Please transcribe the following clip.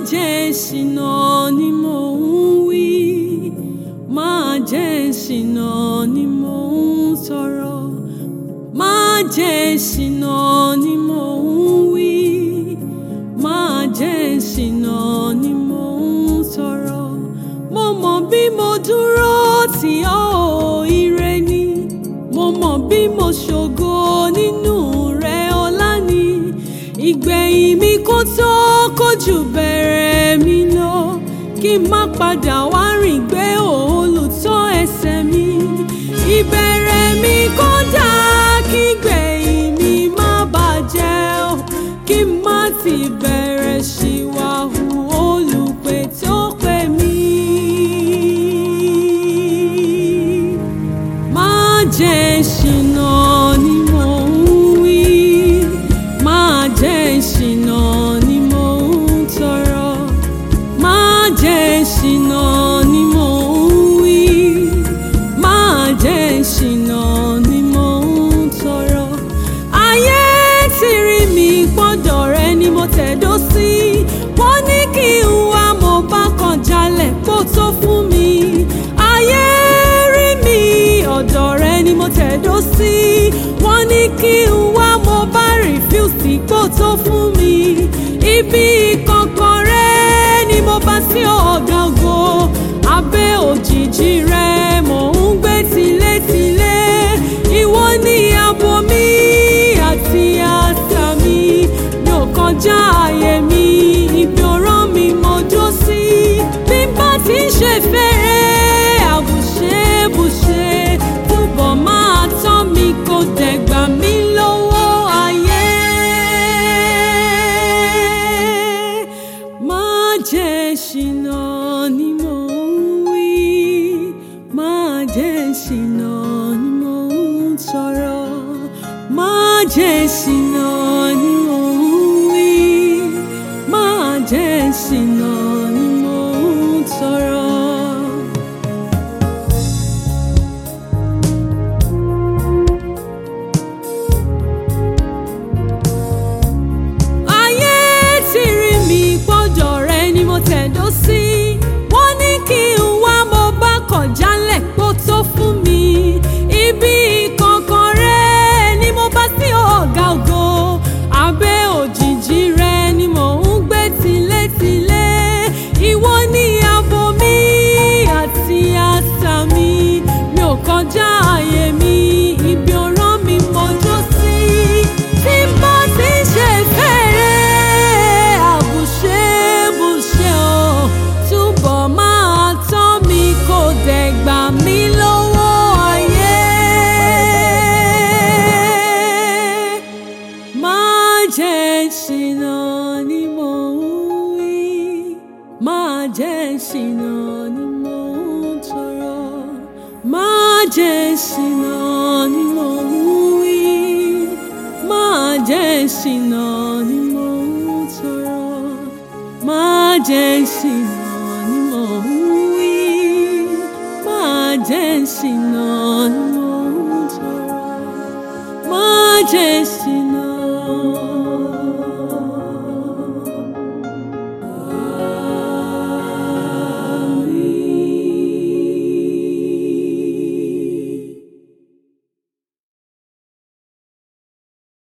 jẹ́ ṣìnà ni mò ń wí má jẹ́ ṣìnà ni mò ń sọ̀rọ̀ má jẹ́ ṣìnà ni mò ń wí má jẹ́ ṣìnà ni mò ń sọ̀rọ̀ mo mọ̀ bí mo dúró tì ọ́ ò ire ni mo mọ̀ bí mo ṣògo nínú rẹ ọlá ni ìgbẹ̀yìn mi kó tó kójú bẹ̀rẹ̀ mi lọ kí n má padà wá rìn gbé olùtọ́ ẹsẹ̀ mi ìbẹ̀rẹ̀ mi kó dà kí gbẹ̀yìn mi má bàjẹ́ o kí n má ti bẹ̀rẹ̀ ṣìwàhù olùpè tó pè mí. má jẹ́ ṣìnà ni mò ń wí má jẹ́ ṣìnà ni mò ń tọrọ má jẹ́ ṣìnà ni mò ń wí má jẹ́ ṣìnà ni mò ń tọrọ ayé ti rí mi gbọ́dọ̀ rẹ ni mo tẹ̀dó sí wọ́n ní kí n wá mo bá kan jalẹ̀ kó tó fún mi ayé rí mi ọ̀dọ̀ rẹ ni mo tẹ̀dó sí wọ́n ní kí n wá mo bá rìfúsì kó tó fún mi ibi kankan rẹ ni mo bá sí ọ̀gá ògo abẹ́ òjìji rẹ mò ń gbé tilétilé ìwọ ni abo mi àti àṣà mi mi ò kọjá ààyè mi ibi ọ̀rọ̀ mi mo dó sí bí n bá ti ń ṣe fẹ́rẹ́ àbùṣebùṣe túbọ̀ máa tán mi kò dẹ̀gbà mí lọ́wọ́ ayé. má jẹ́ ṣìnà ni mò ń wí má jẹ́ ṣìnà ni mò ń sọ̀rọ̀ má jẹ́ ṣìnà ni mò ń wí má jẹ́ ṣìnà ni mò ń sọ̀rọ̀. ayé ti rí mi gbọ́dọ̀ rẹ ni mo tẹ̀dó sí wọ́n ní kí n wá mo bá kọ̀ jálẹ̀ kó tó fún mi ibi kankan rẹ ni mo bá sí ọ̀gá ògo abẹ́ òjìji rẹ ni mò ń gbé tilétilé ìwọ ni abo mi àti àṣà mi mi ò kọjá ààyè mi ibi ọ̀rọ̀ mi mọ́jọ́ sí tí n bá ti ń ṣe fẹ́rẹ́ àbùṣebùṣe o túbọ̀ máa tán mi kò dẹ̀ gbà mí lọ́wọ́ ayé. má jẹ́ ṣìnà ni mò ń wí má jẹ́ ṣìnà ni mò ń tọrọ má jẹ́ ṣìnà ni mò ń wí má jẹ́ ṣìnà ni mò ń tọrọ má jẹ́ ṣìnà ni mò ń wí má jẹ́ ṣìnà ni mò ń tọrọ má jẹ́ ṣìnà.